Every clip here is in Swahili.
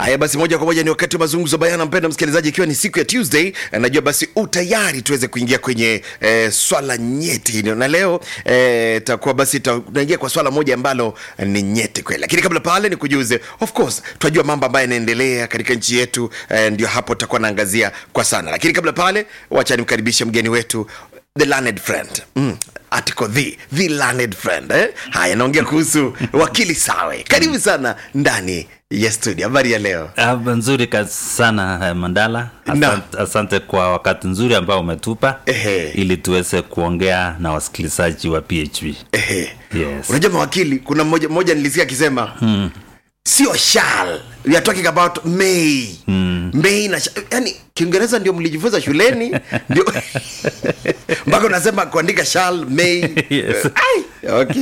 haya basi moja kwa moja ni wakati wa mazungumzo bayana mpenda msikilizaji ikiwa ni siku ya tuesday eh, najua basi utayari tuweze kuingia kwenye eh, swala nyeti hilo na leo eh, takuwa basi ta- tunaingia kwa swala moja ambalo eh, ni nyeti kweli lakini kabla pale ni kujuze of course tunajua mambo ambayo yanaendelea katika nchi yetu eh, ndio hapo tutakuwa naangazia kwa sana lakini kabla pale wacha nimkaribishe mgeni wetu the learned friend mm. article the the learned friend eh? haya naongea kuhusu wakili sawe karibu sana ndani ya studio habari ya leo Ah, nzuri ka- sana eh, Mandala. Na. Asante, asante kwa wakati nzuri ambao umetupa Ehe. ili tuweze kuongea na wasikilizaji wa PHP. Ehe. Yes. unajua mawakili kuna mmoja mmoja nilisikia akisema hmm. sio shall we are talking about may hmm. may na sh- yani kiingereza ndio mlijifunza shuleni ndio mpaka unasema kuandika shall may Yes. Ai, okay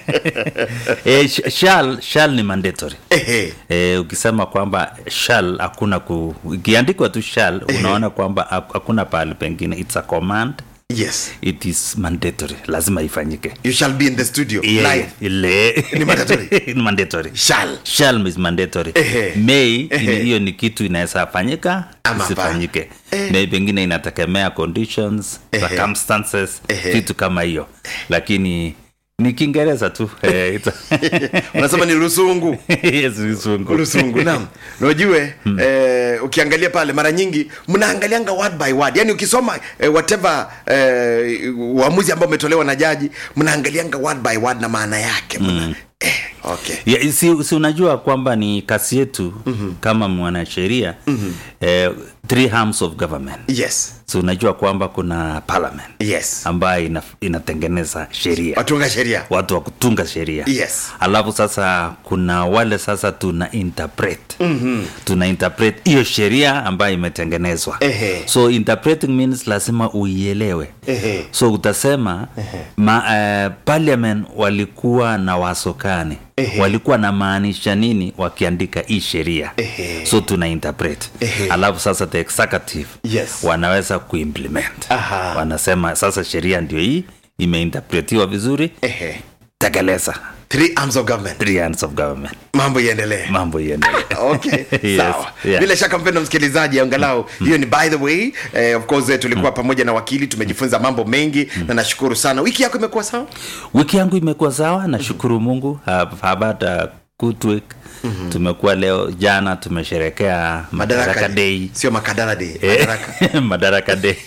Eh, sh- shall, shall ni mandatory. Ehe. Eh, ukisema kwamba shall hakuna ku ikiandikwa tu shall unaona kwamba ha- hakuna pahali pengine it's a command yes it is mandatory lazima ifanyike you shall be in the studio Yeah, live ile Ni mandatory? Ni mandatory shall shall is mandatory Ehe. may Ehe. ni- hiyo ni kitu inaweza fanyika Ama isifanyike hapana. may pengine inategemea conditions Ehe. circumstances Ehe. vitu kama hiyo lakini ni kiingereza tu Eh, ita- unasema ni rusungu yes, Kizungu. rusungu nam najue eh, ukiangalia pale mara nyingi mnaangalianga word by word yani ukisoma eh, whatever eh, uamuzi ambao umetolewa na jaji mnaangalianga word by word na maana yake mna, eh, okay Yeah, si, si unajua kwamba ni kasi yetu mm-hmm. kama mwanasheria mm-hmm. eh, three arms of government yes si unajua kwamba kuna parliament yes ambayo ina, inatengeneza sheria watunga sheria watu wa kutunga sheria Yes. alafu sasa kuna wale sasa tuna interpret mm-hmm. tuna interpret hiyo sheria ambayo imetengenezwa Ehe. so interpreting means lazima uielewe Ehe. so utasema ma, uh, parliament walikuwa na wasokani Ehe. walikuwa na maanisha nini wakiandika hii sheria Ehe. so tuna interpret Ehe. alafu sasa the executive Yes. wanaweza kuimplement Aha. wanasema sasa sheria ndio hii imeinterpretiwa vizuri Ehe. tekeleza three arms of government three hands of government mambo iendelee mambo iendelee okay Yes, sawa yeah. bila shaka mpendo msikilizaji angalau hiyo ni by the way eh, of course eh, tulikuwa pamoja na wakili tumejifunza mambo mengi na nashukuru sana wiki yako imekuwa sawa wiki yangu imekuwa sawa nashukuru mungu Have- have had a good week tumekuwa leo jana tumesherekea madaraka day sio makadara day Eh, madaraka madaraka day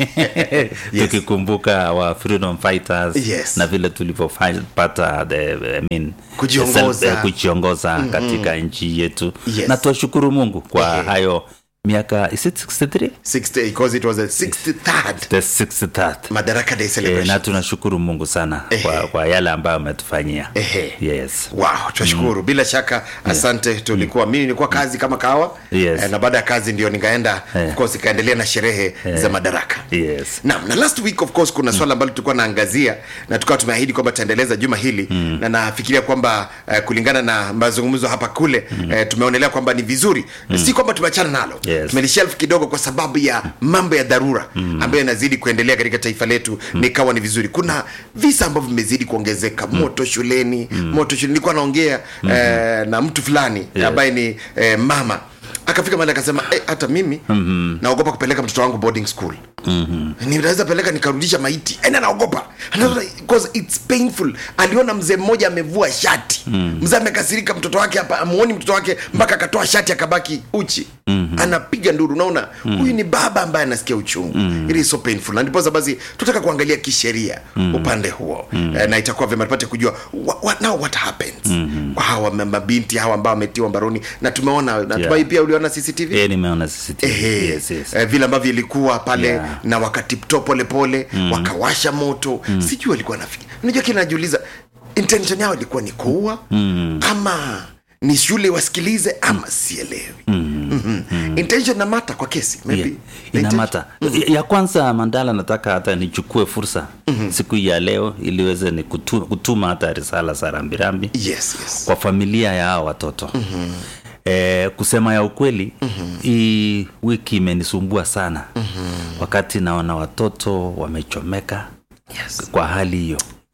tukikumbuka wa freedom fighters Yes. na vile tulivyopata the I mean, Kujiongoza. self- eh, kujiongoza katika nchi yetu Yes. na tuwashukuru mungu kwa Ehe. hayo miaka is it 63 60 because it was the 63rd the 63rd madaraka day Eh, celebration na tunashukuru mungu sana kwa, Ehe. kwa yale ambayo ametufanyia Ehe. yes wow tunashukuru bila shaka asante tulikuwa mimi nilikuwa kazi kama kawa Yes. eh, na baada ya kazi ndio nikaenda Eh. of course ikaendelea na sherehe za madaraka yes Naam, na last week of course kuna swala ambalo tulikuwa naangazia na tukawa tumeahidi kwamba tutaendeleza juma hili mm. na nafikiria kwamba uh, kulingana na mazungumzo hapa kule mm. uh, tumeonelea kwamba ni vizuri mm. si kwamba tumeachana nalo Yes. tumelishelf kidogo kwa sababu ya mambo ya dharura mm. ambayo yanazidi kuendelea katika taifa letu mm. nikawa ni vizuri kuna visa ambavyo vimezidi kuongezeka mm. moto shuleni mm. moto shuleni nilikuwa naongea mm. uh, na mtu fulani Yes. ambaye ni uh, mama akafika mahali akasema eh, hata mimi mm-hmm. naogopa kupeleka mtoto wangu boarding school mm-hmm. ninaweza peleka nikarudisha maiti ena naogopa Anaona, because it's painful aliona mzee mmoja amevua shati mm. mzee amekasirika mtoto wake hapa amuoni mtoto wake mpaka akatoa shati akabaki uchi mm-hmm. anapiga nduru unaona mm. huyu ni baba ambaye anasikia uchungu mm. it is so painful na ndiposa basi tutaka kuangalia kisheria mm. upande huo mm. eh, na itakuwa vyema tupate kujua what, what, now what happens mm-hmm. kwa hawa ma- mabinti hawa ambao wametiwa mbaroni na tumeona natumai Yeah. pia uliona cctv Eh, nimeona CCTV. Ehe, yes, yes. eh, vile ambavyo ilikuwa pale Yeah. na wakatipto polepole mm. wakawasha moto mm. sijui walikuwa nafikiri unajua kile najiuliza intention yao ilikuwa ni kuua mm. ama ni shule wasikilize ama sielewi mm. mm-hmm. intention na mata kwa kesi maybe Yeah, The intention- inamata mm-hmm. ya kwanza mandala nataka hata nichukue fursa mm-hmm. siku hii ya leo iliweze ni kutu, kutuma hata risala za rambirambi yes yes kwa familia ya hao watoto mm-hmm. Eh, kusema ya ukweli mm-hmm. hii wiki imenisumbua sana mm-hmm. wakati naona watoto wamechomeka yes kwa hali hiyo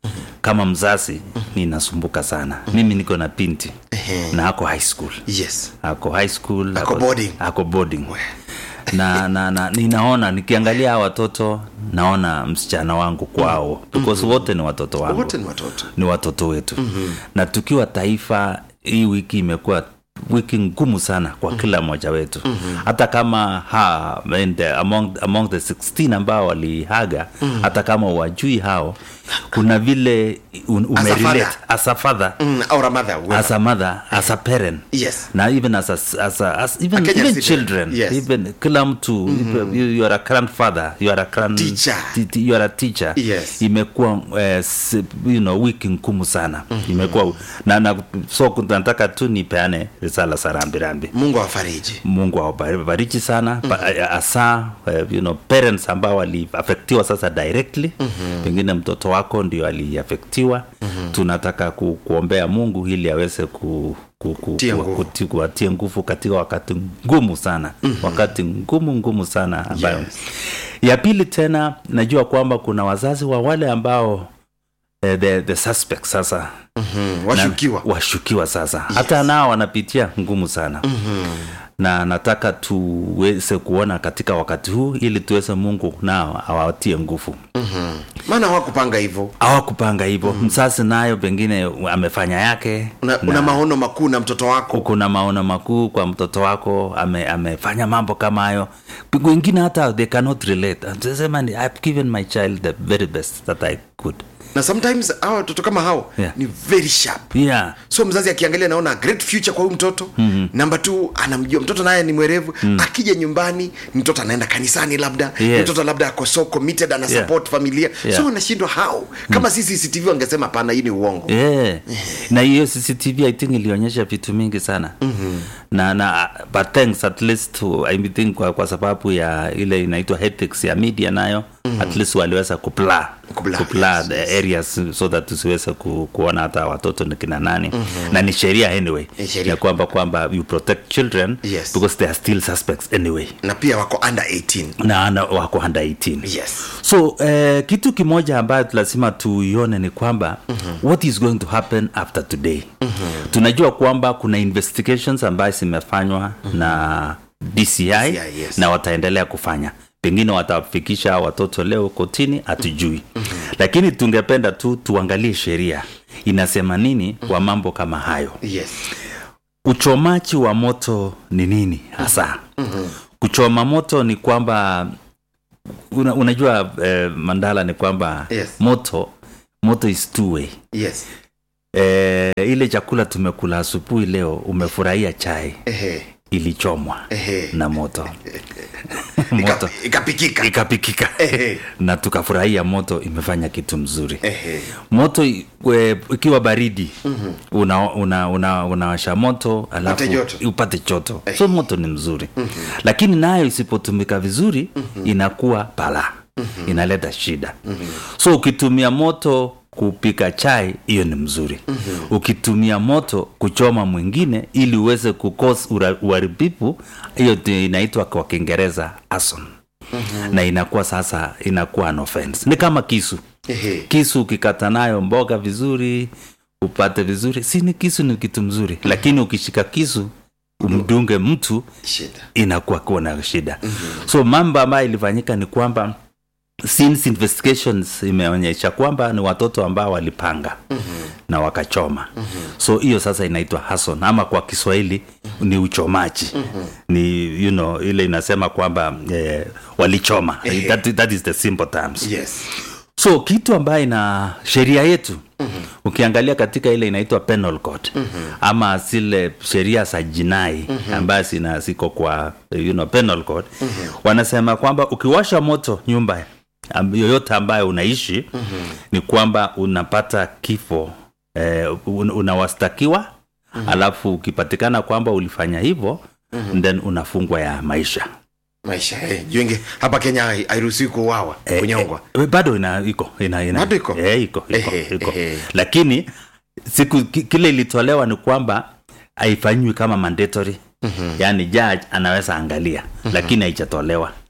kama mzazi ninasumbuka sana mimi niko na binti na ako high school yes ako high school Ako boarding. ako boarding na, na, na ninaona nikiangalia hawa watoto naona msichana wangu kwao because wote ni watoto wangu wote ni watoto ni watoto wetu mm-hmm. na tukiwa taifa hii wiki imekuwa wiki ngumu sana kwa mm-hmm. kila mmoja wetu mm-hmm. hata kama ha, and, uh, among, among the 16 ambao walihaga mm-hmm. hata kama wajui hao kuna vile un, As a umerelate father. as a father mm, or a mother whoever. as a mother as a parent yes na even as a, as a, as even, A Kenyan even citizen. children Yes. even kila mtu mm-hmm. you, you are a grandfather you are a grand, Teacher. ti- ti- you are a teacher Yes. imekuwa eh, s- you know, wiki ngumu sana mm-hmm. imekuwa na, na so nataka tu nipeane risala za rambirambi mungu awafariji mungu awabariki sana mm-hmm. hasa uh, you know, parents ambao waliafektiwa sasa directly mm-hmm. pengine mtoto wako ndio aliafektiwa mm-hmm. tunataka ku, kuombea mungu ili aweze ku ku- ku- Tia ku- nguvu. kuti- kuwatia nguvu katika wakati ngumu sana mm-hmm. wakati ngumu ngumu sana ambayo Yes. ya pili tena najua kwamba kuna wazazi wa wale ambao eh, the, the suspect sasa mm, washukiwa na, washukiwa sasa yes. hata nao wanapitia ngumu sana mm-hmm. na nataka tuweze kuona katika wakati huu ili tuweze mungu nao awatie nguvu mm-hmm. maana hawakupanga hivyo awakupanga hivyo mm. msasi nayo pengine amefanya yake una, una maono makuu na mtoto wako kuna maono makuu kwa mtoto wako ame, amefanya mambo kama hayo wengine hata they cannot relate Anasema ni, I've given my child the very best that I could na sometimes hawa watoto kama hao Yeah. ni very sharp yeah so mzazi akiangalia naona great future kwa huyu mtoto mm-hmm. namba t anamjua mtoto naye ni mwerevu mm. akija nyumbani mtoto anaenda kanisani labda Yes. mtoto labda ako so committed ana Yeah. support familia Yeah. so anashindwa how kama mm. sisi cctv wangesema hapana hii ni uongo yeah. na hiyo cctv i think ilionyesha vitu mingi sana mm-hmm. na na but thanks at least to, I think kwa, kwa sababu ya ile inaitwa ethics ya media nayo mm-hmm. at least waliweza kupla Kupla, kupla yes, the yes. areas so that tusiweze ku, kuona hata watoto ni kina nani mm-hmm. na ni sheria anyway Ni sheria. ya kwamba kwamba you protect children Yes. because they are still suspects anyway na pia wako under 18 na na wako under 18 yes so eh, kitu kimoja ambayo lazima tuione ni kwamba mm-hmm. what is going to happen after today mm-hmm. tunajua kwamba kuna investigations ambayo zimefanywa mm-hmm. na dci, yes. na wataendelea kufanya pengine watafikisha watoto leo kotini hatujui mm-hmm. lakini tungependa tu tuangalie sheria inasema nini mm-hmm. kwa mambo kama hayo yes uchomaji wa moto ni nini hasa mm-hmm. kuchoma moto ni kwamba una, unajua eh, mandala ni kwamba Yes. moto moto is two way yes eh, ile chakula tumekula asubuhi leo umefurahia chai ehe ilichomwa ehe na moto moto Ika- ikapikika ikapikika Ehe. na tukafurahia moto imefanya kitu mzuri ehe moto i- we- ikiwa baridi mm-hmm. unawasha una, una, unawasha moto alafu joto. upate choto so moto ni mzuri mm-hmm. lakini nayo isipotumika vizuri mm-hmm. inakuwa balaa mm-hmm. inaleta shida mm-hmm. so ukitumia moto kupika chai hiyo ni mzuri mm-hmm. ukitumia moto kuchoma mwingine ili uweze kukos uharibifu hiyo ndio inaitwa kwa kiingereza arson mm-hmm. na inakuwa sasa inakuwa an offense ni kama kisu ehe kisu ukikata nayo mboga vizuri upate vizuri si ni kisu ni kitu mzuri lakini ukishika kisu umdunge mtu shida inakuwa kuwa na shida mm-hmm. so mambo ambayo ilifanyika ni kwamba since investigations imeonyesha kwamba ni watoto ambao walipanga mm-hmm. na wakachoma mm-hmm. so hiyo sasa inaitwa hason ama kwa kiswahili mm-hmm. ni uchomaji mm-hmm. ni you know ile inasema kwamba eh, walichoma Ehe. that, that is the simple terms yes so kitu ambayo ina sheria yetu mm-hmm. ukiangalia katika ile inaitwa penal code mm-hmm. ama zile sheria za jinai mm-hmm. ambayo zina ziko kwa you know, penal code mm-hmm. wanasema kwamba ukiwasha moto nyumba am- yoyote ambayo unaishi mm-hmm. ni kwamba unapata kifo eh, un, unawastakiwa mm-hmm. alafu ukipatikana kwamba ulifanya hivyo mm-hmm. then unafungwa ya maisha maisha eh, juenge hapa kenya hai- hairuhusiwi kuuawa kunyongwa Eh, bado ina iko ina, ina, Bado iko? eh, iko iko, Ehe, iko. ehe. lakini siku ki- kile ilitolewa ni kwamba haifanyiwi kama mandatory mm-hmm. yaani judge anaweza angalia mm-hmm. lakini haijatolewa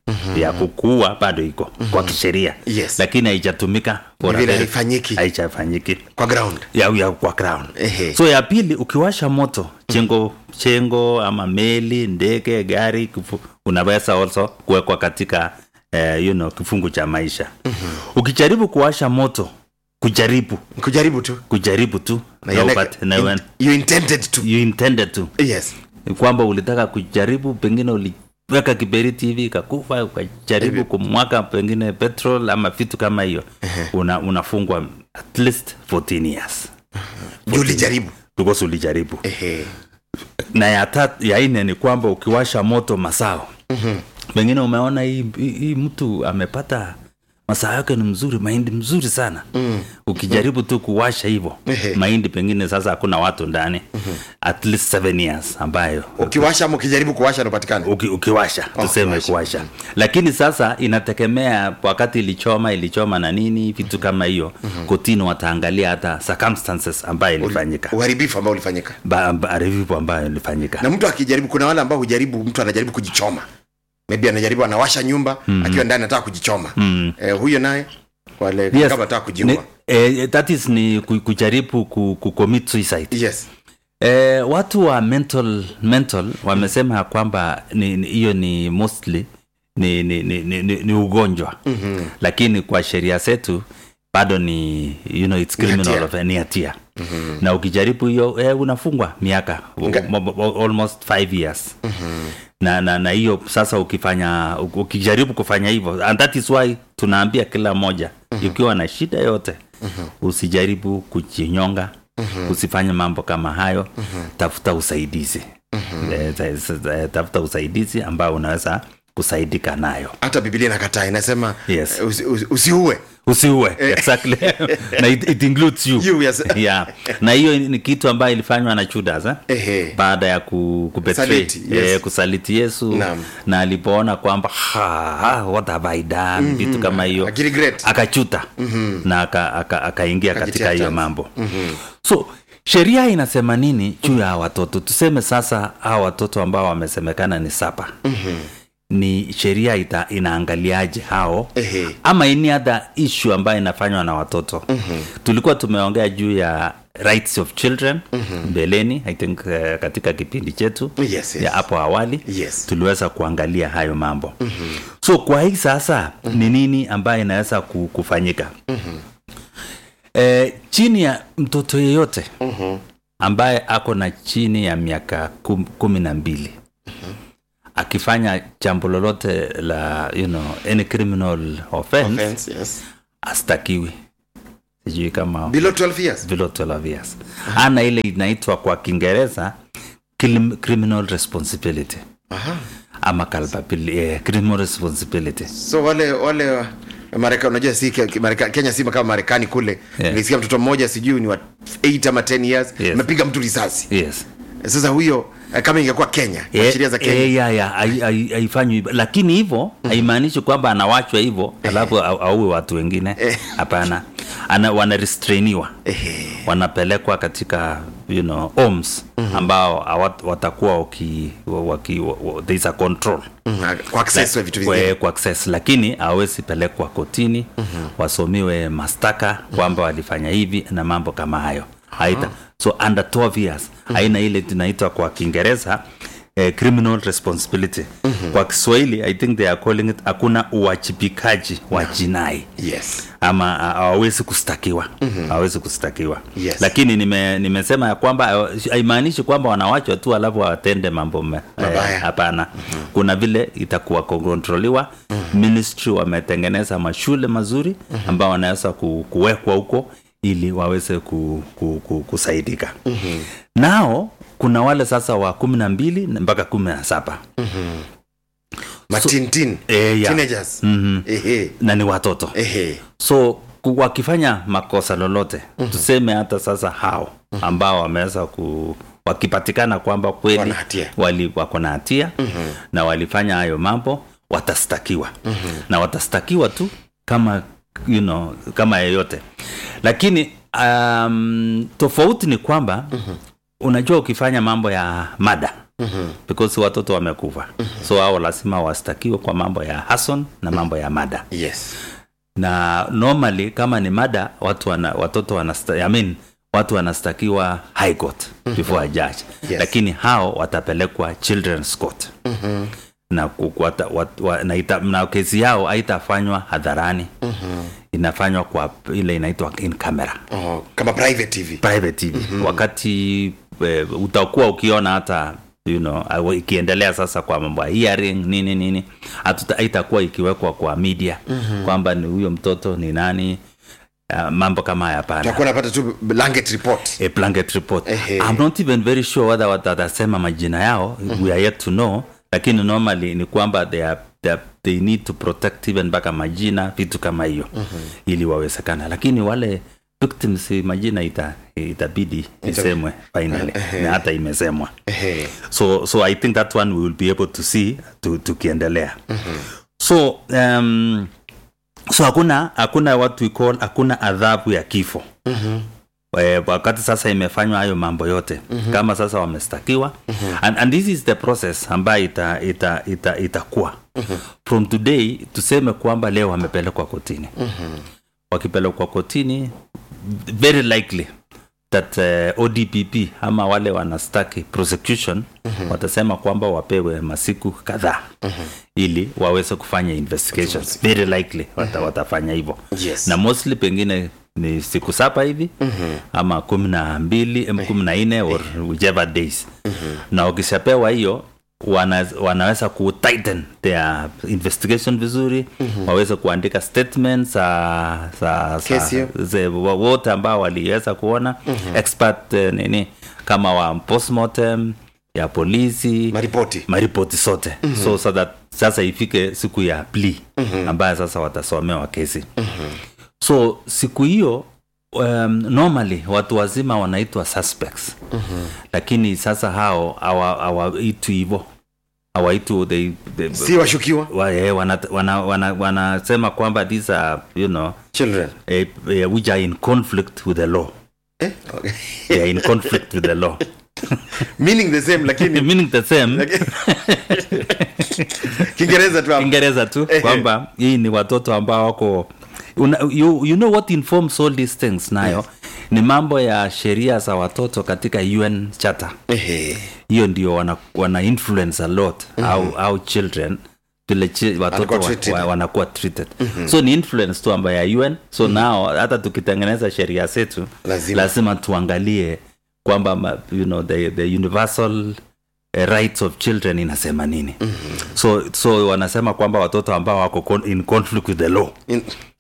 ya kukuua bado iko kwa kisheria Yes. lakini haijatumika for Ni a vile very- haifanyiki. haijafanyiki kwa ground ya, ya kwa ground Ehe. so ya pili ukiwasha moto chengo chengo ama meli ndege gari kifu, unaweza also kuwekwa katika eh, you know, kifungu cha maisha ukijaribu kuwasha moto kujaribu kujaribu tu kujaribu tu Na na yale- upate- na in- when you intended to you intended to yes Ni kwamba ulitaka kujaribu pengine uliweka kiberiti hivi ikakufa ukajaribu kumwaka pengine petrol ama vitu kama hiyo una, unafungwa at least 14 years juu ulijaribu because ulijaribu ehe na ya, tat, ya ine ni kwamba ukiwasha moto masao mm-hmm. pengine umeona hii, hii, hii mtu amepata masaa yake ni mzuri mahindi mzuri sana mm. ukijaribu tu kuwasha hivyo Ehe. mahindi pengine sasa hakuna watu ndani mm-hmm. at least seven years ambayo ukiwasha ama ukijaribu kuwasha napatikana uki, ukiwasha tuseme kuwasha. kuwasha lakini sasa inategemea wakati ilichoma ilichoma na nini vitu kama hiyo mm-hmm. kotini wataangalia hata circumstances ambayo ilifanyika uharibifu ambao ulifanyika Ba- ba- review ambayo ilifanyika na mtu akijaribu kuna wale ambao hujaribu mtu anajaribu kujichoma maybe anajaribu anawasha nyumba mm-hmm. akiwa ndani anataka kujichoma mm-hmm. eh, huyo naye wale Yes. kama anataka kujiua Ni- eh, that is ni ku- kujaribu ku, ku commit suicide yes eh, watu wa mental mental wamesema ya kwamba ni- ni- hiyo ni, mostly ni, ni, ni, ni, ni, ni ugonjwa mm-hmm. lakini kwa sheria zetu bado ni you know, it's Ni criminal hatia. of ni hatia mm-hmm. na ukijaribu hiyo eh, unafungwa miaka Nga- mo- mo- almost five years mm-hmm. na na na hiyo sasa ukifanya uk- ukijaribu kufanya hivyo and that is why tunaambia kila mmoja mm-hmm. ukiwa na shida yote mm-hmm. usijaribu kujinyonga mm-hmm. usifanye mambo kama hayo mm-hmm. tafuta usaidizi mm-hmm. e, ta, tafuta usaidizi ambao unaweza kusaidika nayo hata biblia inakataa inasema Yes. eh, usi, usi, usiue usiue exactly na it, it includes you, You, yes. yeah. na hiyo ni kitu ambayo ilifanywa na Judas eh? Ehe. baada ya ku, kubetray, Saliti, yes. eh, kusaliti yesu Naam. na alipoona kwamba "Ha, ha, what have I done vitu kama hiyo Akiregret. akachuta mm-hmm. na akaingia aka, aka akaingia Akajitia katika hiyo chance. mambo mm-hmm. so sheria inasema nini juu ya hawa watoto tuseme sasa hawa watoto ambao wamesemekana ni saba mm-hmm ni sheria ita, inaangaliaje hao Ehe. ama any other issue ambayo inafanywa na watoto mm-hmm. tulikuwa tumeongea juu ya rights of children mm-hmm. mbeleni i think uh, katika kipindi chetu Yes, yes. ya hapo awali Yes. tuliweza kuangalia hayo mambo mm-hmm. so kwa hii sasa mm-hmm. ni nini ambayo inaweza ku- kufanyika mm-hmm. e, chini ya mtoto yeyote mm-hmm. ambaye ako na chini ya miaka kum, kumi na mbili akifanya jambo lolote la you know, any criminal offense, Offense, yes. astakiwi sijui kama below 12 years below 12 years ana ile inaitwa kwa kiingereza crim- criminal responsibility Aha. ama culpability, eh, criminal responsibility so wale wale wa- Marekani unajua si Ke- Mareka- Kenya si kama Marekani kule Yeah. nilisikia mtoto mmoja sijui ni wa 8 ama 10 years Yes. amepiga mtu risasi yes sasa huyo eh, kama ingekuwa Kenya kwa Eh, sheria za Kenya eh, ya, ya, hai- hai- haifanywi hivyo lakini hivyo haimaanishi kwamba anawachwa hivyo alafu au- auwe watu wengine Eh. hapana Ana, wanarestrainiwa Ehe. wanapelekwa katika you know, homes ambao hawat- watakuwa waki, waki, wa- wa- there is a control Mhm, kwa access wa vitu kwa, vingine kwa access lakini hawezi pelekwa kotini mm-hmm. wasomiwe mastaka kwamba walifanya hivi na mambo kama hayo haita so under 12 years mm-hmm. haina ile tunaitwa kwa kiingereza eh, criminal responsibility mm-hmm. kwa kiswahili i think they are calling it hakuna uwajibikaji wa jinai yes ama ah, hawawezi kustakiwa hawawezi kustakiwa Yes. lakini nime, nimesema ya kwamba eh, haimaanishi kwamba wanawachwa tu alafu watende mambo me- Mabaya. eh, hapana kuna vile itakuwa kontroliwa ministry wametengeneza mashule mazuri ambao wanaweza ku, kuwekwa huko ili waweze ku, ku, ku, kusaidika nao kuna wale sasa wa kumi na mbili mpaka kumi na saba matintin Eh, ya. teenagers Mhm. ehe na ni watoto ehe so ku- wakifanya makosa lolote mm-hmm. tuseme hata sasa hao ambao wameweza ku wakipatikana kwamba kweli Wana hatia. wali wako na hatia mm-hmm. na walifanya hayo mambo watastakiwa mm-hmm. na watastakiwa tu kama you know, kama yeyote lakini um, tofauti ni kwamba mm-hmm. unajua ukifanya mambo ya mada mm-hmm. because watoto wamekufa mm-hmm. so hao lazima wastakiwe kwa mambo ya hason na mambo ya mada yes na normally kama ni mada watu wana, watoto wanasta, I mean, watu wanastakiwa high court before a judge Yes. lakini hao watapelekwa children's court Mhm. na, ku- wata, wat, wa, na, ita, na kesi yao haitafanywa hadharani inafanywa kwa ile inaitwa in camera oh, kama private tv private TV wakati e, utakuwa ukiona hata you know, awa- ikiendelea sasa kwa mambo ya hearing nini nini hatuta- haitakuwa ikiwekwa kwa media kwamba ni huyo mtoto ni nani uh, mambo kama haya hapana takuwa napata tu blanket report a blanket report Ehe. i'm not even very sure whether wat- watasema majina yao we are yet to know lakini normally ni kwamba they, are, they, are, they need to protect even mpaka majina vitu kama hiyo ili wawezekana lakini wale victims majina ita, itabidi isemwe finally na hata imesemwa Ehe. so so i think that one we will be able to see tu- tukiendelea so um, so hakuna hakuna what we call hakuna adhabu ya kifo Eh, wakati sasa imefanywa hayo mambo yote kama sasa wamestakiwa and, and this is the process ambayo ita, ita, ita, itakuwa from today tuseme kwamba leo wamepelekwa kotini wakipelekwa kotini very likely that uh, odpp ama wale wanastaki prosecution watasema kwamba wapewe masiku kadhaa ili waweze kufanya investigations very likely wata, watafanya hivyo Yes. na mostly pengine ni siku saba hivi ama kumi na mbili em, kumi na nne or whichever days na wakishapewa hiyo wana, wanaweza ku tighten their investigation vizuri waweze kuandika statements za za Kesi hiyo. za- ze- wa- wote ambao waliweza kuona expert eh, nini kama wa postmortem ya polisi maripoti maripoti sote so, so that sasa ifike siku ya plea ambayo sasa watasomewa kesi so siku hiyo um, normally watu wazima wanaitwa suspects lakini sasa hao hawa- hawaitwi hivo hawaitu they, they, si washukiwa wa, eh, wana, wana, wana, wanasema kwamba these are you know children eh, eh, which are in conflict with the law eh? okay. they are in conflict with the law meaning the same lakini meaning the same kiingereza tu hapo. kiingereza tu Ehe. kwamba hii ni watoto ambao wako una, you, you know what informs all these things nayo ni mambo ya sheria za watoto katika un charter Ehe. hiyo ndio wana, wana influence a lot au, au children vile chi, watoto Wanakuwa wa, treated. wa, wanakuwa treated so ni influence tu ambayo ya un so nao hata tukitengeneza sheria zetu Lazima. lazima tuangalie kwamba ma- you know, the, the universal eh, rights of children inasema nini so so wanasema kwamba watoto ambao wako con- in conflict with the law In-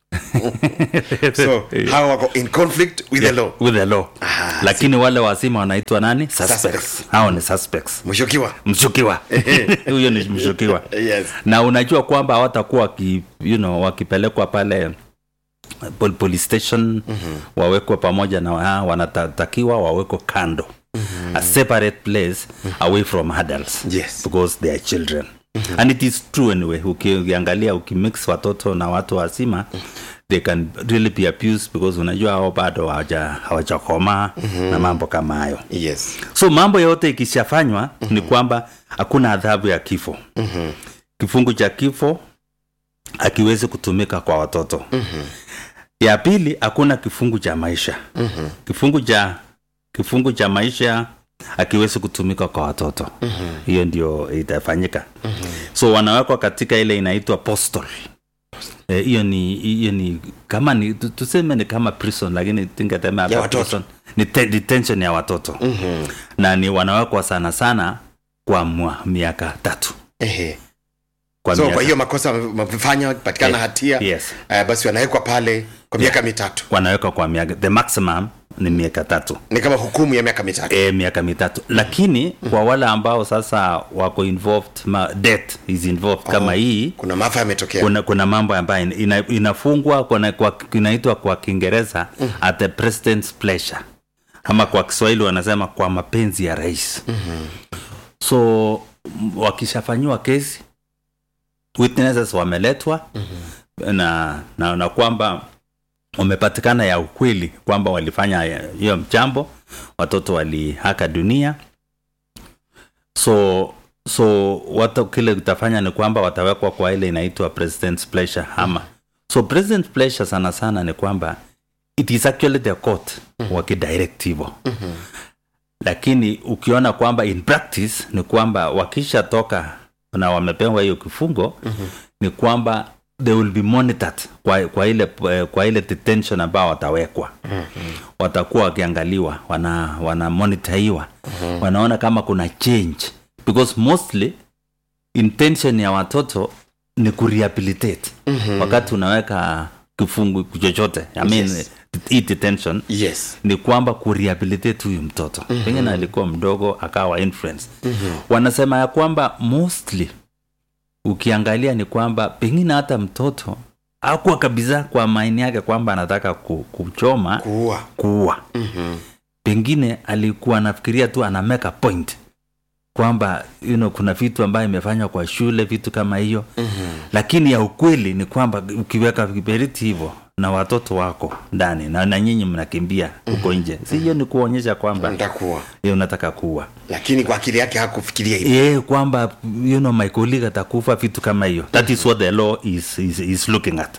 so hawa wako in conflict with the law with the law Ah, lakini wale wazima wanaitwa nani suspects, Suspects. hao ni suspects mshukiwa mshukiwa huyo ni mshukiwa yes na unajua kwamba hawatakuwa waki, you know, wakipelekwa pale pol- police station mm-hmm. wawekwe pamoja na wa- wanatakiwa wawekwe kando mm-hmm. a separate place mm-hmm. away from adults Yes. because they are children mm-hmm. and it is true anyway Uki- ukiangalia ukimix watoto na watu wazima they can really be abused because unajua hao bado hawaja- hawajakomaa mm-hmm. na mambo kama hayo yes so mambo yote ikishafanywa mm-hmm. ni kwamba hakuna adhabu ya kifo Mhm. kifungu cha kifo akiwezi kutumika kwa watoto mm-hmm. ya pili hakuna kifungu cha maisha mm-hmm. kifungu cha kifungu cha maisha akiwezi kutumika kwa watoto mm-hmm. hiyo ndio itafanyika mm-hmm. so wanawekwa katika ile inaitwa postal Eh, hiyo ni hiyo ni kama ni tu- tuseme ni kama prison lakini tingetema Ya hapa watoto. prison ni te- detention ya watoto Mhm. na ni wanawekwa sana sana kwa mwa, miaka tatu Ehe. kwa so miaka, kwa hiyo makosa wamefanya patikana Eh, hatia yes. eh, basi wanawekwa pale kwa miaka mitatu wanawekwa kwa miaka the maximum ni miaka tatu ni kama hukumu ya miaka mitatu e, miaka mitatu lakini kwa wale ambao sasa wako involved ma, death is involved kama hii kuna maafa yametokea kuna, kuna mambo ambayo ina, inafungwa kuna, kwa, inaitwa kwa kiingereza at the president's pleasure ama kwa kiswahili wanasema kwa mapenzi ya rais so m- wakishafanyiwa kesi witnesses wameletwa na, na, na kwamba wamepatikana ya ukweli kwamba walifanya hiyo mchambo watoto walihaka dunia so so wata kile utafanya ni kwamba watawekwa kwa ile inaitwa president's pleasure ama so president's pleasure sana sana ni kwamba it is actually the court wakidirect hivyo lakini ukiona kwamba in practice ni kwamba wakishatoka na wamepewa hiyo kifungo ni kwamba they will be monitored kwa, kwa ile eh, kwa ile detention ambao watawekwa watakuwa wakiangaliwa wana wana monitaiwa wanaona kama kuna change because mostly intention ya watoto ni kurehabilitate wakati unaweka kifungu chochote I mean, Yes. hii detention yes ni kwamba kurehabilitate huyu mtoto mm-hmm. pengine alikuwa mdogo akawa influence mm-hmm. wanasema ya kwamba mostly ukiangalia ni kwamba pengine hata mtoto akuwa kabisa kwa maini yake kwamba anataka ku, kuchoma kuua kuua Mhm. pengine alikuwa anafikiria tu ana make a point kwamba you know, kuna vitu ambayo imefanywa kwa shule vitu kama hiyo mm-hmm. lakini ya ukweli ni kwamba ukiweka kiberiti hivyo na watoto wako ndani na, na nyinyi mnakimbia huko nje si hiyo ni kuonyesha kwamba ntakuwa ye unataka kuua lakini kwa akili yake hakufikiria hivi ye kwamba you know, my colleague atakufa vitu kama hiyo that is what the law is, is, is looking at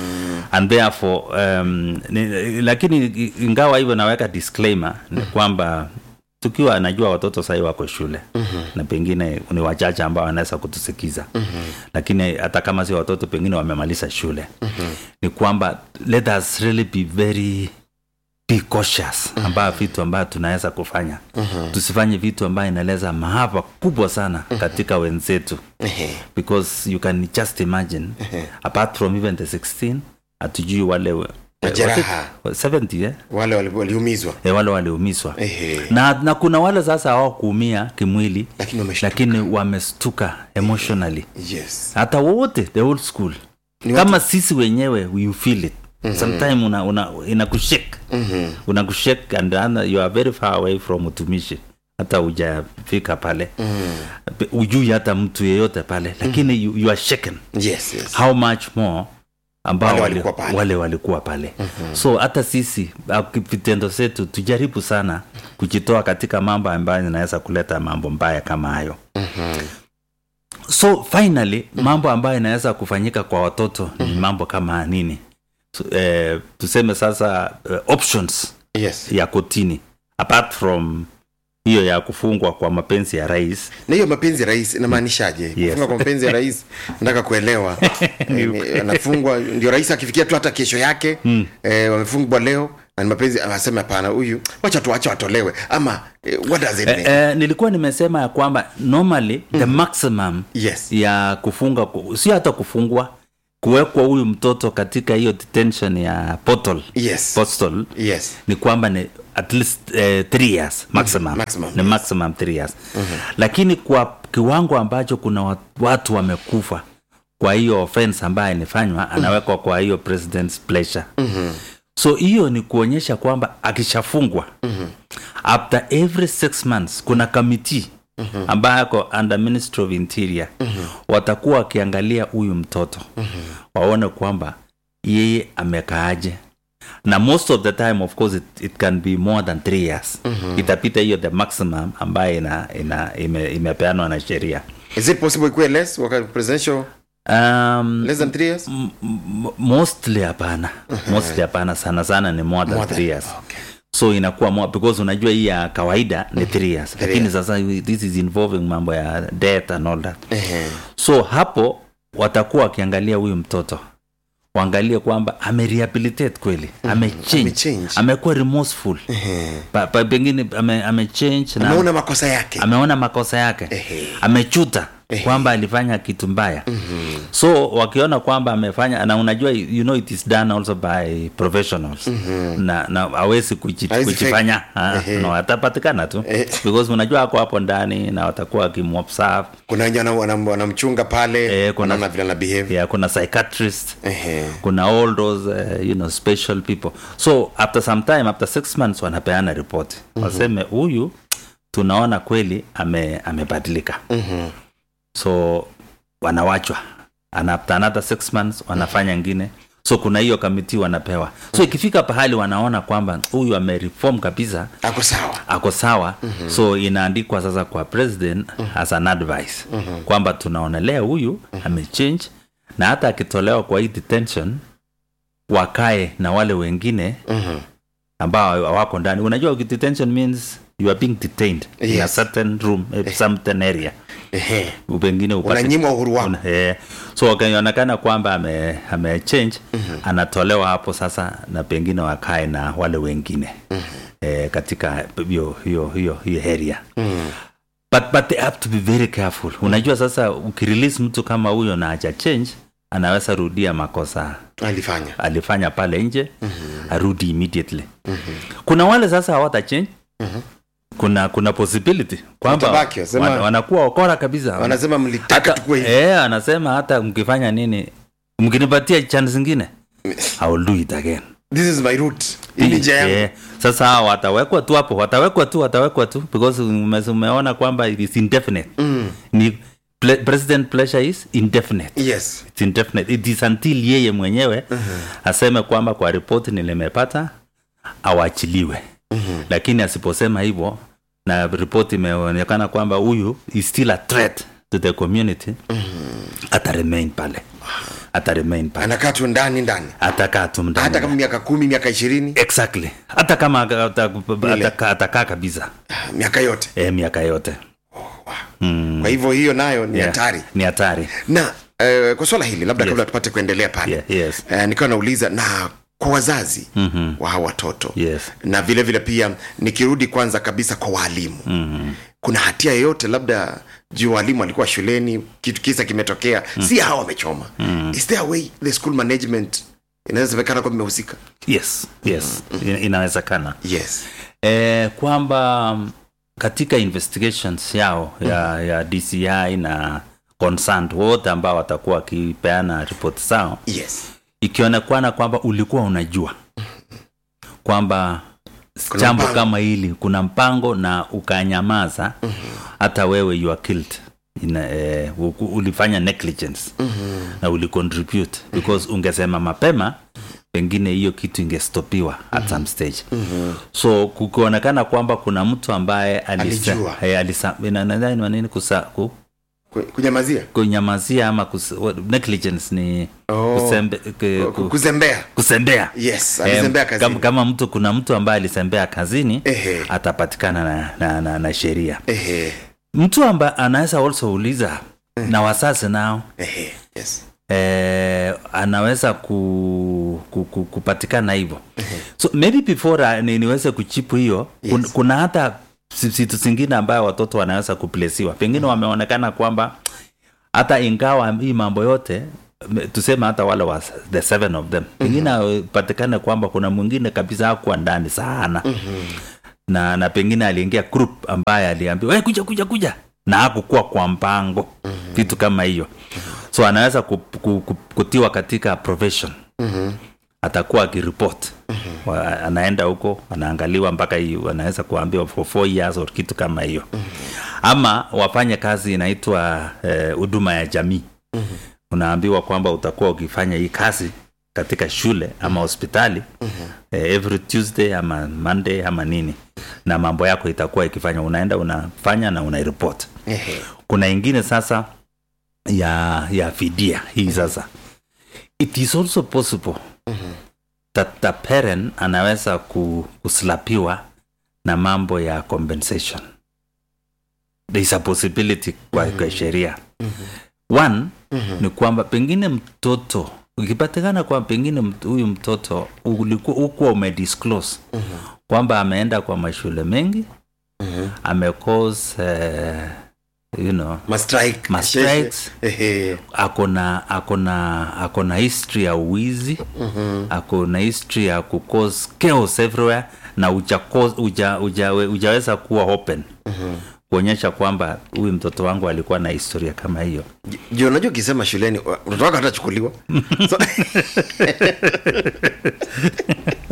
and therefore um, ni, lakini ingawa hivyo naweka disclaimer ni kwamba tukiwa najua watoto sahii wako shule mm-hmm. na pengine ni wachache ambao wanaweza kutusikiza mm-hmm. lakini hata kama si watoto pengine wamemaliza shule mm-hmm. ni kwamba let us really be very be cautious ambayo vitu ambayo tunaweza kufanya mm-hmm. tusifanye vitu ambayo inaleza maafa kubwa sana katika wenzetu Ehe. because you can just imagine apart from even the 16 hatujui wale we- Majeraha. was it 70 eh? wale wali- waliumizwa Eh, wale waliumizwa Ehe. na, na kuna wale sasa hawakuumia kimwili lakini wameshtuka lakini wamestuka emotionally yes hata wote the whole school Ni kama sisi wenyewe you feel it mm-hmm. sometime una, una, inakushake Mhm. unakushake and then you are very far away from utumishi hata ujafika pale mm. ujui hata mtu yeyote pale lakini you, you are shaken yes yes how much more ambao Wale wale walikuwa walikuwa pale. pale, wale walikuwa pale. Mm-hmm. so hata sisi au vitendo zetu tujaribu sana kujitoa katika mambo ambayo inaweza kuleta mambo mbaya kama hayo Mhm. so finally mambo ambayo inaweza kufanyika kwa watoto ni mambo kama nini so, eh, tuseme sasa eh, options yes ya kotini apart from hiyo ya kufungwa kwa mapenzi ya rais na hiyo mapenzi ya rais inamaanishaje Yes. kufunga kwa mapenzi ya rais nataka kuelewa Eh, anafungwa ndio rais akifikia tu hata kesho yake eh, wamefungwa leo na ni mapenzi anasema hapana huyu wacha tu wacha watolewe ama eh, what does it eh, mean eh, nilikuwa nimesema ya kwamba normally the maximum yes ya kufunga ku- sio hata kufungwa kuwekwa huyu mtoto katika hiyo detention ya portal yes postal yes ni kwamba ni at least eh, three years maximum, maximum, ni yes. maximum three years lakini kwa kiwango ambacho kuna wa- watu wamekufa kwa hiyo offense ambayo inafanywa anawekwa kwa hiyo president's pleasure so hiyo ni kuonyesha kwamba akishafungwa after every six months kuna committee ambayo ako under ministry of interior watakuwa wakiangalia huyu mtoto waone kwamba yeye amekaaje na most of the time of course it, it can be more than three years itapita hiyo the maximum ambayo ina, ina, ime, imepeanwa na sheria is it possible ikuwe less wakati presidential um, less than three years m- m- mostly hapana mostly hapana sana sana ni more than More than- three years okay. so inakuwa more because unajua hii ya kawaida ni three years lakini years. sasa this is involving mambo ya death and all that Ehe. so hapo watakuwa wakiangalia huyu mtoto waangalie kwamba amerehabilitate kweli amechange amechange. amekuwa remorseful Ehe. pa, pa, pengine ame, amechange na ameona makosa yake ameona makosa yake Ehe. amechuta kwamba alifanya kitu mbaya mm-hmm. so wakiona kwamba amefanya na unajua you know it is done also by professionals mm-hmm. na na awezi kuji- Hawezi kujifanya ah, Ehe. no atapatikana tu Eh. because unajua ako hapo ndani na watakuwa wakimobserve kuna wenye wana- wana- wanamchunga pale Eh, kuna- wanaona vile ana behave yeah, kuna psychiatrist Ehe. kuna all those uh, you know special people so after some time after six months wanapeana ripoti mm-hmm. waseme huyu tunaona kweli ame amebadilika Mhm. so wanawachwa and after another six months wanafanya ngine so kuna hiyo kamiti wanapewa so ikifika pahali wanaona kwamba huyu amereform kabisa ako sawa ako sawa mm-hmm. so inaandikwa sasa kwa president mm-hmm. as an advice mm-hmm. kwamba tunaonelea huyu mm-hmm. amechange na hata akitolewa kwa hii detention wakae na wale wengine Mhm. ambao wako ndani unajua detention means you are being detained in a Yes. certain room a certain area Ehe. pengine upate unanyimwa uhuru wako Una- eh, so wakionekana kwamba ame, ame change mm-hmm. anatolewa hapo sasa na pengine wakae na wale wengine mm-hmm. eh, katika hiyo hiyo hiyo hiyo area Mhm. but, but they have to be very careful unajua sasa ukirelease mtu kama huyo na aja change anaweza rudia makosa alifanya alifanya pale nje mm-hmm. arudi immediately mm-hmm. kuna wale sasa hawata change mm-hmm. kuna kuna possibility kwamba Watabaki, wasema- wan, wanakuwa wakora kabisa wanasema mlitaka tukue hivi eh, anasema hata mkifanya nini mkinipatia chance zingine I will do it again this is my route hii ni njia yangu Eh, sasa hawa watawekwa tu hapo watawekwa tu watawekwa tu because ume- umeona kwamba it is indefinite Mm. ni ple, president pleasure is indefinite yes It's indefinite. It is until yeye mwenyewe aseme kwamba kwa ripoti nilimepata awachiliwe lakini asiposema hivyo na ripoti imeonekana kwamba huyu is still a threat to the community ata remain pale ata remain pale anakaa tu ndani ndani atakaa tu ndani. hata kama miaka kumi miaka ishirini exactly hata kama ata- atakaa atakaa kabisa miaka yote e, miaka yote kwa hivyo hiyo nayo ni Yeah, hatari ni hatari na eh, kwa swala hili labda kabla tupate kuendelea pale Yeah, yes. eh, nikiwa nauliza na kwa wazazi mm-hmm. wa hawa watoto Yes. na vile vile pia nikirudi kwanza kabisa kwa waalimu mm-hmm. kuna hatia yoyote labda juu walimu alikuwa shuleni kitu kisa kimetokea mm. si hawa wamechoma mm. is there a way the school management inawezekana kwa imehusika yes yes Ina- inawezekana yes e, kwamba mm, katika investigations yao ya, ya dci na concerned wote ambao watakuwa wakipeana ripoti zao yes ikionekana kwamba ulikuwa unajua kwamba Kuna jambo mpango. kama hili kuna mpango na ukanyamaza hata wewe you are killed Ina, eh, u- ulifanya negligence na ulicontribute because ungesema mapema pengine hiyo kitu ingestopiwa at some stage so kukionekana kwamba kuna mtu ambaye alisa- Alijua. eh, alisa- ina- nadhani ni nini kusa, ku, Ku- kunyamazia kunyamazia ama kus, what- negligence ni Oh. kusembe, ku, ku, kuzembea kusembea yes Eh, alizembea kama, kazini kama mtu kuna mtu ambaye alisembea kazini Ehe. atapatikana na, na, na, na sheria ehe mtu ambaye anaweza also uliza na wasasi nao ehe yes eh, anaweza ku, ku, ku, kupatikana hivyo so maybe before uh, ni, niweze kuchipu hiyo yes. kun, kuna hata si- vitu zingine ambayo watoto wanaweza kuplesiwa pengine wameonekana kwamba hata ingawa hii mambo yote me- tuseme hata wale wa the seven of them pengine mm-hmm. patikane kwamba kuna mwingine kabisa hakuwa ndani sana mm-hmm. na na pengine aliingia group ambaye aliambiwa hey, kuja kuja kuja na hakukuwa kwa mpango mm-hmm. vitu kama hiyo so anaweza ku, ku, ku, kutiwa katika profession Mhm. atakuwa akiripot mm-hmm. anaenda huko anaangaliwa mpaka hiyo anaweza kuambiwa for four years or kitu kama hiyo mm-hmm. ama wafanye kazi inaitwa eh, huduma ya jamii mm-hmm. unaambiwa kwamba utakuwa ukifanya hii kazi katika shule ama hospitali mm-hmm. eh, every tuesday ama monday ama nini na mambo yako itakuwa ikifanya unaenda unafanya na unairipot ehe kuna ingine sasa ya ya fidia hii sasa it is also possible that the parent anaweza ku, kuslapiwa na mambo ya compensation there is a possibility kwa, kwa sheria one ni kwamba pengine mtoto ukipatikana kwa pengine mt- huyu mtoto ulikuwa ukuwa umedisclose kwamba ameenda kwa mashule mengi amecause uh, you know mastrike Mastrikes. ehe akona akona akona history ya uwizi mm-hmm. akona history ya kucause chaos everywhere na uja, uja, uja, ujaweza kuwa open mm-hmm. kuonyesha kwamba huyu mtoto wangu alikuwa na historia kama hiyo juu unajua ukisema shuleni wa- mtoto wako hatachukuliwa so,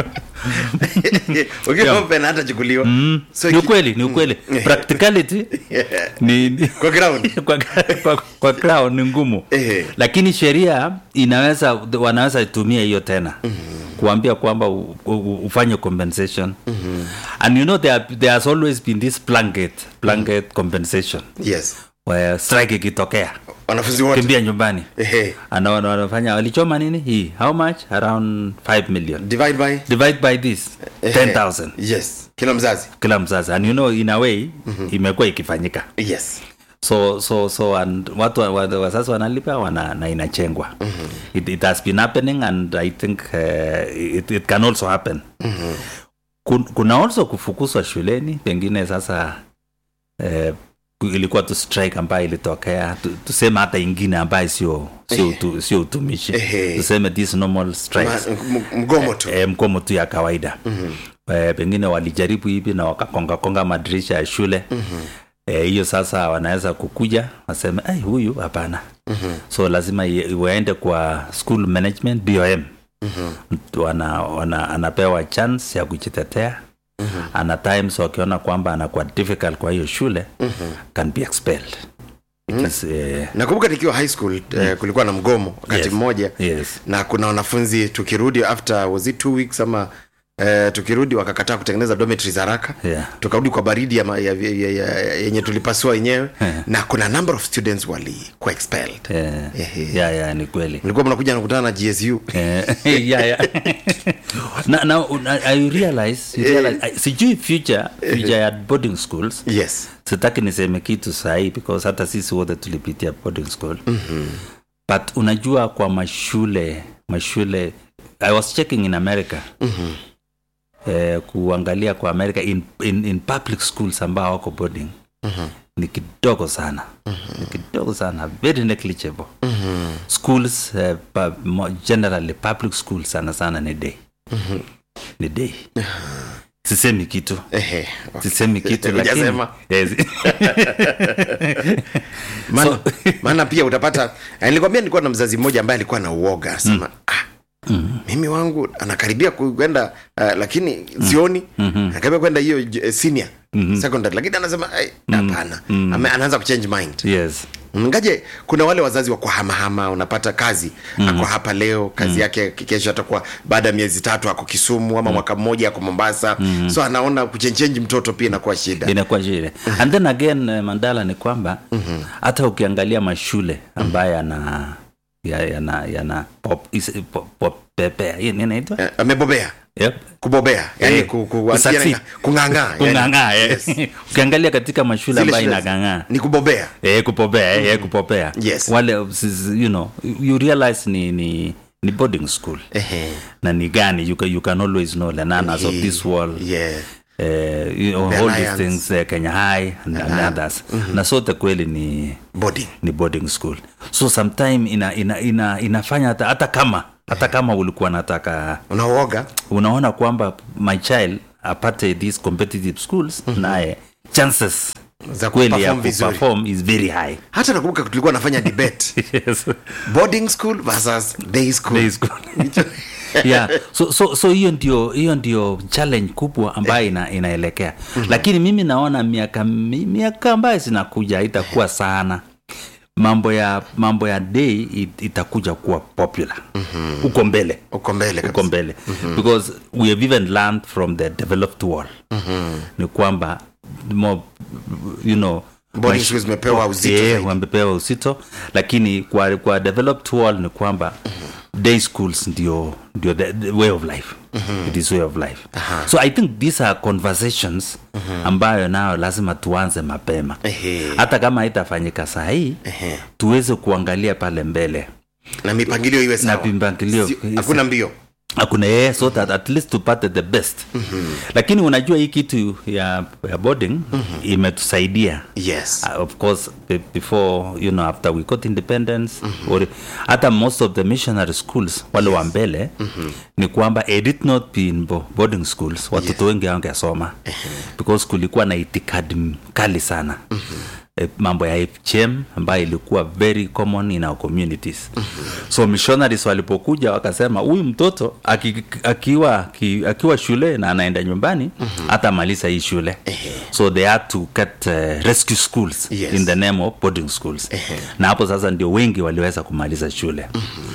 ukiwa open hatachukuliwa so ni iki- ukweli ni ukweli practicality ni, ni kwa ground kwa, kwa, kwa crown ni ngumu Ehe. lakini sheria inaweza wanaweza itumia hiyo tena kuambia kwamba u, u, ufanye compensation and you know there, are- there has always been this blanket blanket compensation yes where strike ikitokea wanafunzi wote kimbia nyumbani Ehe. Ana- wana- wanafanya walichoma nini hii how much around 5 million divide by divide by this Ehe. 10000 yes kila mzazi kila mzazi and you know in a way imekuwa ikifanyika yes so so so and watu wa- wa- wazazi wanalipa wana, na inachengwa mm-hmm. it, it has been happening and i think uh, it, it can also happen mm-hmm. Kun, kuna also kufukuzwa shuleni pengine sasa eh, ku- ilikuwa tu strike ambayo ilitokea tu- tuseme hata ingine ambayo sio sio utu- sio utumishi Ehe. tuseme this normal strikes Ma- m- mgomo tu e, mkomo tu ya kawaida mm-hmm. e, pengine walijaribu hivi na wakakongakonga madirisha ya shule mm-hmm hiyo sasa wanaweza kukuja waseme ai huyu hapana mm-hmm. so lazima i- waende kwa school management bom mm-hmm. wana, wana, anapewa chance ya kujitetea mm-hmm. ana times wakiona kwamba anakuwa difficult kwa hiyo shule mm-hmm. can be expelled It is, eh, nakumbuka nikiwa high school eh, kulikuwa na mgomo wakati Yes. mmoja yes na kuna wanafunzi tukirudi after was it two weeks ama eh, tukirudi wakakataa kutengeneza dormitories haraka Yeah. tukarudi kwa baridi ya, ma- ya, ya, ya, ya, yenye tulipasua wenyewe Yeah. na kuna number of students walikuwa expelled eh, Ehe. ya ya ni kweli mlikuwa mnakuja nakutana na gsu Eh, yeah, yeah. na, na, na, I realize, you realize I, sijui future future ya boarding schools yes sitaki niseme kitu sahii because hata sisi wote tulipitia boarding school mm-hmm. but unajua kwa mashule mashule i was checking in america mm-hmm. eh, kuangalia kwa america in, in, in public schools ambao wako boarding mm-hmm. ni kidogo sana mm-hmm. ni kidogo sana very negligible mm-hmm. schools uh, pa, mo, generally public schools sana sana ni day mm-hmm. ni day sisemi kitu Ehe. sisemi kitu lakini Hujasema. yes. maana, maana pia utapata eh, nilikwambia nilikuwa na mzazi mmoja ambaye alikuwa na uoga asema ah, mimi wangu anakaribia ku- kwenda uh, lakini sioni anakaribia kwenda hiyo j- senior secondary lakini anasema "Ai, hapana Ame- anaanza kuchange mind yes ngaje kuna wale wazazi wa kuhamahama unapata kazi mm. ako hapa leo kazi mm. yake kesho atakuwa baada ya miezi tatu ako kisumu ama mwaka mmoja ako mombasa mm. so anaona kuchenchenji mtoto pia inakuwa shida inakuwa shida and then again eh, mandala ni kwamba hata ukiangalia mashule ambayo yana ya- yana yana pop, is, pop, pop, pepea Hii nini inaitwa Eh, amebobea yep. kubobea yani Eh, ku, ku, kusucceed. kung'ang'aa yani. kung'ang'aa yes. ukiangalia katika mashule Zile ambayo shule inagang'aa ni kubobea eh, kupopea eh, kupopea Yes. wale sis- you know you realize ni ni ni boarding school Ehe. na ni gani you can, you can always know the nanas of this world yeah. eh, you know, The all Alliance. these things eh, kenya high and, and others na sote kweli ni boarding ni boarding school so sometime ina, ina, ina, inafanya hata, hata kama hata kama ulikuwa nataka unaoga unaona kwamba my child apate these competitive schools naye chances Za kweli ya kuperform vizuri. kuperform is very high hata nakumbuka tulikuwa nafanya debate yes. boarding school versus day school Day school. yeah so so so hiyo ndio hiyo ndio challenge kubwa ambayo ina, inaelekea lakini mimi naona miaka mi- miaka ambayo zinakuja itakuwa sana mambo ya mambo ya day it, itakuja kuwa popular huko mbele uko mbele huko kabisa. mbele because we have even learned from the developed world ni kwamba more, you know Boarding maisha- schools zimepewa uzito Yeah, zaidi. wamepewa uzito lakini kwa, kwa developed world ni kwamba day schools ndio ndio the, the way of life it is way of life so i think these are conversations ambayo nayo lazima tuanze mapema Ehe. hata kama haitafanyika saa hii Ehe. tuweze kuangalia pale mbele na mipangilio iwe sawa mipangilio Si- iwe hakuna mbio hakuna yeye so that at least tupate the best mm-hmm. lakini unajua hii kitu ya, ya boarding mm-hmm. imetusaidia yes uh, of course be- before you know after we got independence mm-hmm. or hata most of the missionary schools wale wa mbele mm-hmm. ni kwamba it did not be in bo- boarding schools watoto wengi wangesoma because kulikuwa na itikadi kali sana mm-hmm. eh, mambo ya FGM ambayo ilikuwa very common in our communities so missionaries walipokuja wakasema huyu mtoto aki, akiwa aki, akiwa shule na anaenda nyumbani hata maliza hii shule so they had to get uh, rescue schools Yes. in the name of boarding schools na hapo sasa ndio wengi waliweza kumaliza shule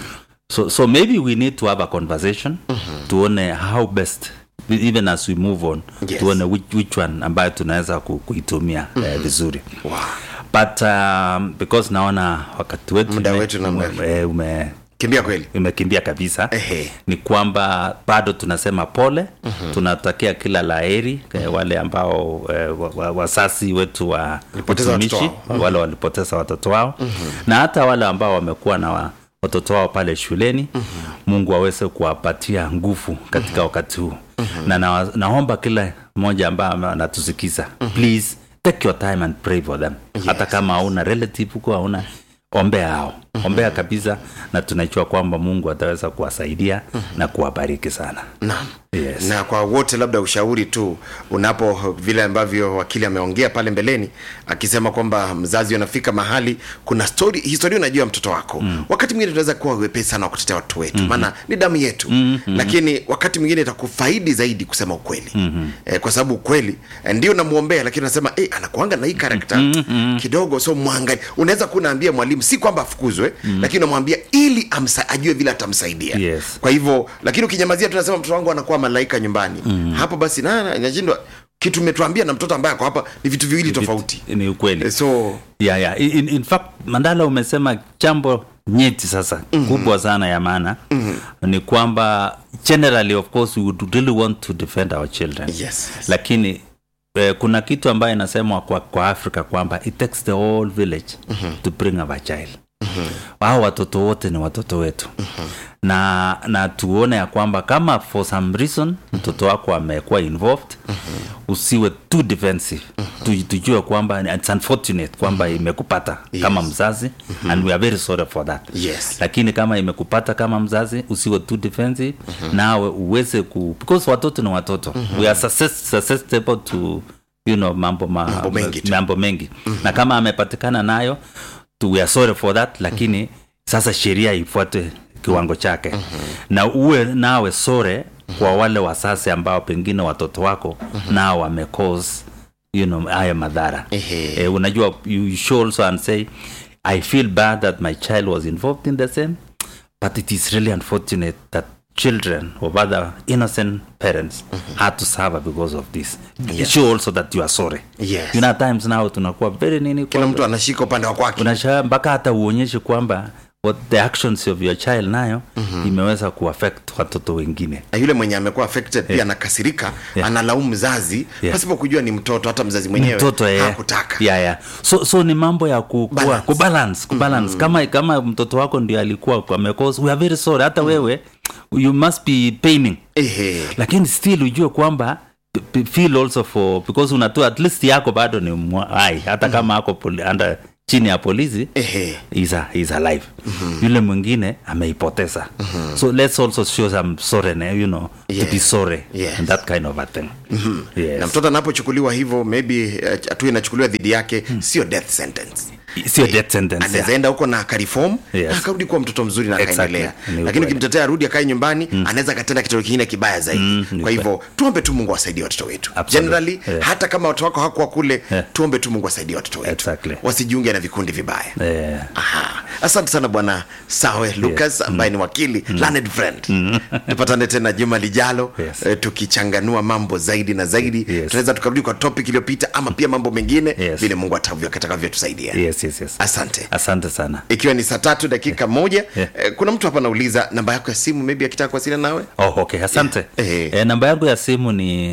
so, so maybe we need to have a conversation tuone how best even as we move on Yes. tuone which, which one ambayo tunaweza ku- kuitumia eh, vizuri Wow. but um, because naona wakati wetu Muda ume- wetu namna ume- eh, ume kimbia kweli imekimbia kabisa Ehe. ni kwamba bado tunasema pole tunatakia kila laheri eh, wale ambao eh, wa- wa- wasasi wetu wa Walipoteza watoto utumishi wao. wale walipoteza watoto wao na hata wale ambao wamekuwa na wa, watoto wao pale shuleni mungu aweze kuwapatia nguvu katika wakati huu na, na naomba kila mmoja ambaye ame- anatusikiza please take your time and pray for them hata kama hauna relative huko hauna ombea hao ombea kabisa na tunajua kwamba mungu ataweza kuwasaidia na kuwabariki sana naam yes. na kwa wote labda ushauri tu unapo vile ambavyo wakili ameongea pale mbeleni akisema kwamba mzazi unafika mahali kuna story historia unajua ya mtoto wako mm. wakati mwingine tunaweza kuwa wepesi sana wa kutetea watoto wetu maana mm-hmm. ni damu yetu mm-hmm. lakini wakati mwingine itakufaidi zaidi kusema ukweli mm-hmm. eh, kwa sababu ukweli eh, ndio namwombea lakini unasema eh, anakuanga na hii karakta mm-hmm. kidogo so mwangali unaweza kuwa unaambia mwalimu si kwamba afukuzwe mm-hmm. lakini unamwambia ili amsa, ajue vile atamsaidia Yes. kwa hivyo lakini ukinyamazia tunasema mtoto wangu anakuwa malaika nyumbani mm. hapo basi na- na- inashindwa kitu umetuambia na mtoto ambaye ako hapa ni vitu viwili tofauti ni ukweli Eh, so yeah, yeah. In, in fact mandala umesema jambo nyeti sasa mm-hmm. kubwa sana ya maana mm-hmm. ni kwamba generally of course we would really want to defend our children yes, yes. lakini eh, kuna kitu ambayo inasemwa kwa, kwa africa kwamba it takes the whole village mm-hmm. to bring up a child mm-hmm. hao watoto wote ni watoto wetu mm-hmm. na na tuone ya kwamba kama for some reason mtoto wako amekuwa involved mm-hmm. usiwe too defensive mm-hmm. tujue kwamba it's unfortunate kwamba imekupata yes. kama mzazi mm-hmm. and we are very sorry for that Yes. lakini kama imekupata kama mzazi usiwe too defensive mm-hmm. nawe uweze ku because watoto ni watoto mm-hmm. we are suscess- susceptible to you know mambo ma, Mambo mengi tu. mambo mengi mm-hmm. na kama amepatikana nayo tu, we are sorry for that lakini mm-hmm. sasa sheria ifuate kiwango chake mm-hmm. na uwe nawe sore kwa wale wasasi ambao pengine watoto wako mm-hmm. nao wamecause you know haya madhara Ehe. eh, unajua you should also and say i feel bad that my child was involved in the same but it is really unfortunate that children of other innocent parents had to suffer because of this Yes. show also that you are sorry Yes. you know at times now tunakuwa very nini kila mtu anashika upande wa kwake unasha mpaka hata uonyeshe kwamba what the actions of your child nayo mm-hmm. imeweza kuaffect watoto wengine na yule mwenye amekuwa affected pia anakasirika Yeah. analaumu mzazi Yeah. pasipo kujua ni mtoto hata mzazi mwenyewe mtoto eh. hakutaka yeah, yeah. so, so ni mambo ya kukua, Balance. kubalance, kubalance. Mm-hmm. kama kama mtoto wako ndio alikuwa amecause we are very sorry hata mm-hmm. wewe you must be paining Ehe. lakini still ujue kwamba p- p- feel also for because unatoa at least yako bado ni mwa- hai hata kama ako poli, under chini ya polisi Ehe. is, a, is alive mm-hmm. yule mwingine ameipoteza mm-hmm. so let's also show some sorry you know Yes. to be sorry Yes. and that kind of a thing mm-hmm. yes. na mtoto anapochukuliwa hivyo maybe eh, hatua inachukuliwa dhidi yake sio death sentence sio death sentence anaweza yeah. enda huko na akarifom Yes. na akarudi kuwa mtoto mzuri na Exactly. akaendelea Ni lakini ukweli. ukimtetea arudi akae nyumbani anaweza akatenda kitendo kingine kibaya zaidi ni kwa hivyo tuombe tu mungu awasaidie watoto wetu Absolutely. generally Yeah. hata kama watoto wako hakuwa kule Yeah. tuombe tu mungu asaidie watoto wetu Exactly. wasijiunge na vikundi vibaya Eh, Aha. asante sana bwana sawe lucas ambaye ni wakili learned friend tupatane tena juma lijalo Yes. eh, tukichanganua mambo zaidi na zaidi Yes. tunaweza tukarudi kwa topic iliyopita ama pia mambo mengine Yes. vile mungu atavyo- atakavyotusaidia yes, yes, yes. asante asante sana ikiwa ni saa tatu dakika moja Yeah. eh, kuna mtu hapa anauliza namba yako ya simu maybe akitaka kuwasiliana nawe oh, okay asante Yeah. Eh. eh, namba yangu ya simu ni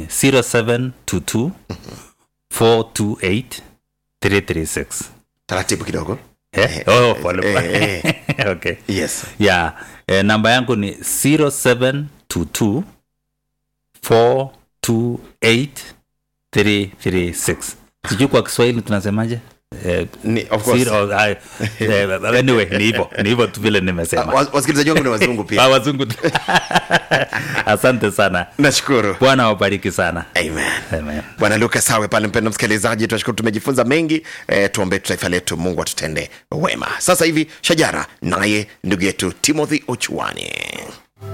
0722 428 336 taratibu kidogo eh? oh, pole pole. eh, okay yes yeah eh, namba yangu ni 0722 428 336 sijui kwa kiswahili tunasemaje eh, Ni- of course. zero, ah, eh, anyway ni hivyo ni hivyo tu vile nimesema Wa- wasikilizaji wangu ni wazungu Ah, pia wazungu tu. asante sana nashukuru bwana awabariki sana amen Amen. bwana luka sawe pale mpendo msikilizaji tunashukuru tumejifunza mengi e, tuombe taifa letu mungu atutende wema sasa hivi shajara naye ndugu yetu timothy ochuani